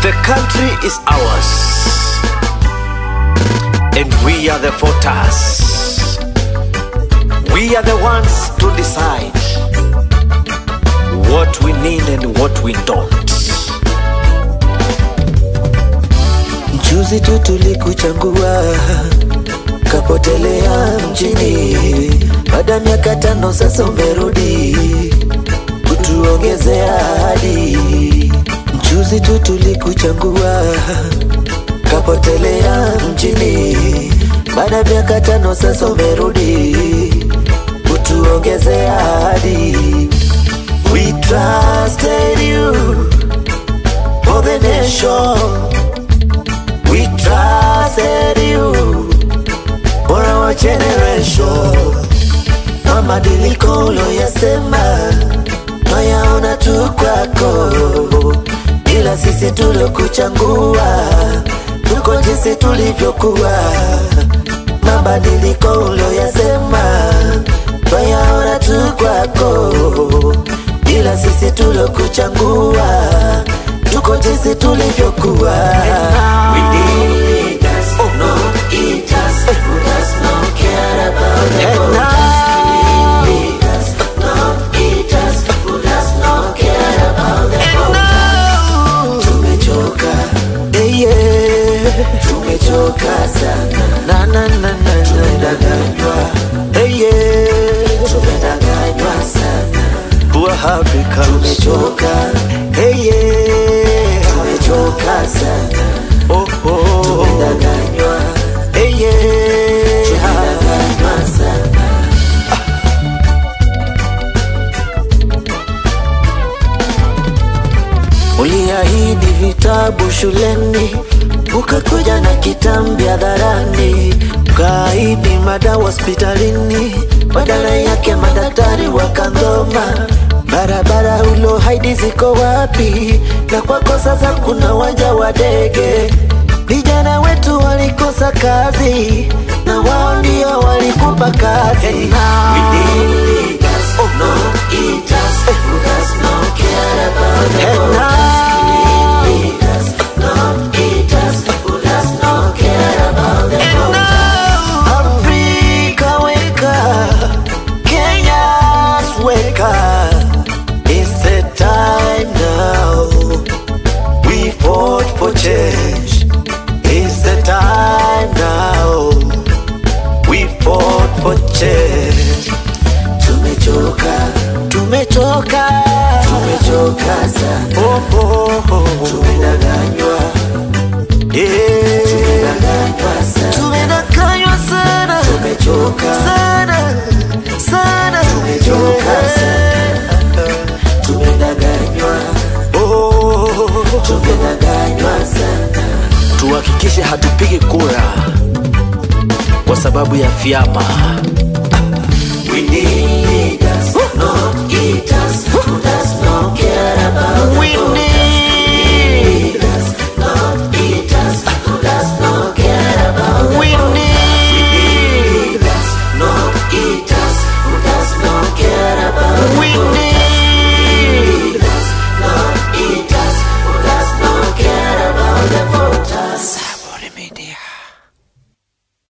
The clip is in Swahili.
The country is ours, and we are the voters. We are the ones to decide what we need and what we don't. Juzi tu tulikuchagua kapotelea mjini, baada ya miaka tano sasa umerudi kutuongezea ahadi. Juzi tu tulikuchagua kapotelea mjini, baada ya miaka tano sasa umerudi kutuongezea ahadi. We trusted you for the nation. We trusted you for our generation. Mabadiliko uloyasema twayaona tu kwako, ila sisi tuliokuchagua tuko jinsi tulivyokuwa. Mabadiliko uloyasema twayaona tu kwako, ila sisi tuliokuchagua tuko jinsi tulivyokuwa. We need leaders, not eaters, who does not care about the voters. We need leaders, not eaters, who does not care about the voters. Tumechoka, eh, yeah. tumechoka sana na, na, na, na, tumedanganywa eh, yeah. tumedanganywa sana Poor Africans. tumechoka hey, yeah. tumechoka sana Oh, oh, tumedanganywa hey, yeah. tumedanganywa sana uliahidi vitabu shuleni ukakuja na kitambi hadharani ukaahidi madawa hospitalini badala yake madaktari wakandhoma barabara ulohaidi ziko wapi na kwako sasa kuna wanja wa ndege vijana wetu walikosa kazi na wao ndio walikupa kazi And now- We need leaders, not eaters, who does not care about the And voters. now- We need leaders, not eaters, who does not care about the voters. Africa weka, Kenya's weka. It's the time now. We fought for change. It's the time now. We fought for change. Tumechoka, Tumechoka. tumechoka sana, Oh, oh, oh. tumedanganywa, Yeah. tumedanganywa sana, Tumedanganywa sana. tumechoka, Sana. Sana. Tumechoka tumedanganywa, Oh. tumedanganywa sana. tuhakikishe hatupigi kura kwa sababu ya vyama